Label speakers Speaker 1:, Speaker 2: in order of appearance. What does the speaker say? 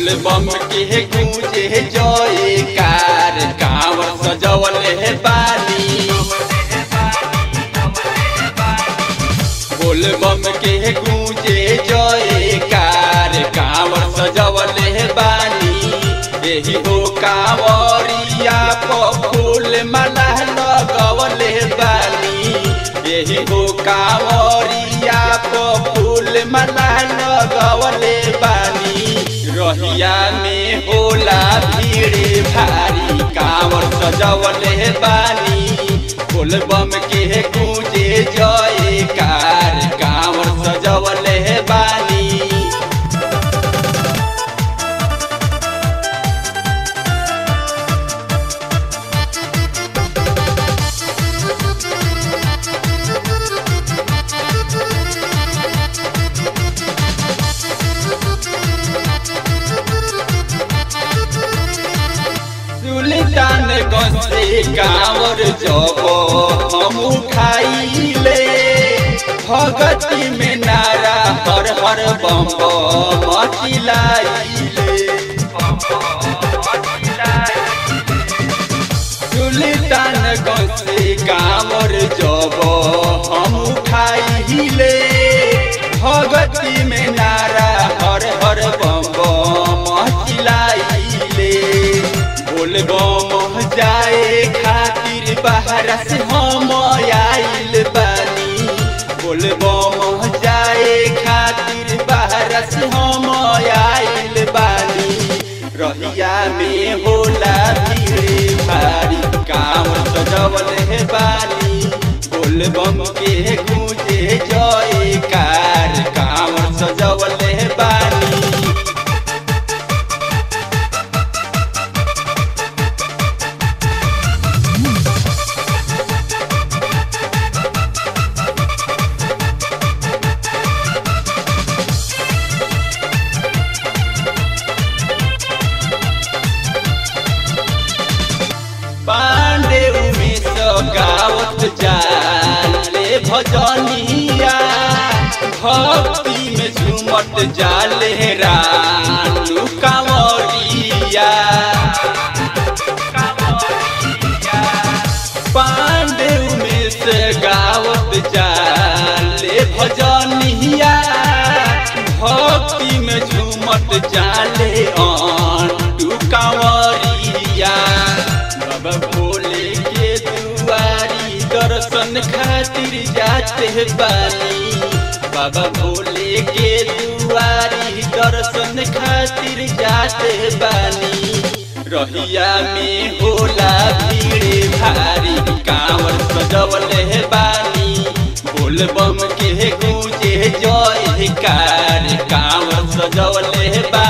Speaker 1: बोल बम के गूंजे जयकार कांवर सजवले बानी बोल बम के गूंजे जयकार कांवर सजवले बानी यही हो कांवरिया प फूल माला लगवले बानी यही हो कांवरिया प फूल माला लगवले बानी रहिया में होला भीड़ भारी कांवर सजवले बानी बोल बम के गूंजे जयकार कांवर सजवले बानी सुल्तान गंजे कांवर जब हम खाइले भगती में नारा हर हर बम मचिलाइले सुल्तान गंजे कांवर जब हम खाइले भगती में नारा हर हर बम मचिलाइले बोल बम जाए खातिर बाहर से हम आइल बानी बोल बम जाए खातिर बाहर से हम आइल बानी रहिया में होला भीड़ भारी काम सजवल है बानी बोल बम के गूंजे जयकार काम सजवल है बानी पांडे उमेश गावत जाले भजनिया भक्ति में झूमत जाले रानू कांवरिया पांडे उमेश गावत जाले भजनिया भक्ति में झूमत जाले आंटू कांवरिया बाबा भोले के दुआरी दर्शन खातिर जाते बानी बाबा भोले के दुआरी दर्शन खातिर जाते बानी रहिया में होला भीड़ भारी कांवर सजवले बानी बोल बम के गूंजे जयकार कांवर सजवले बानी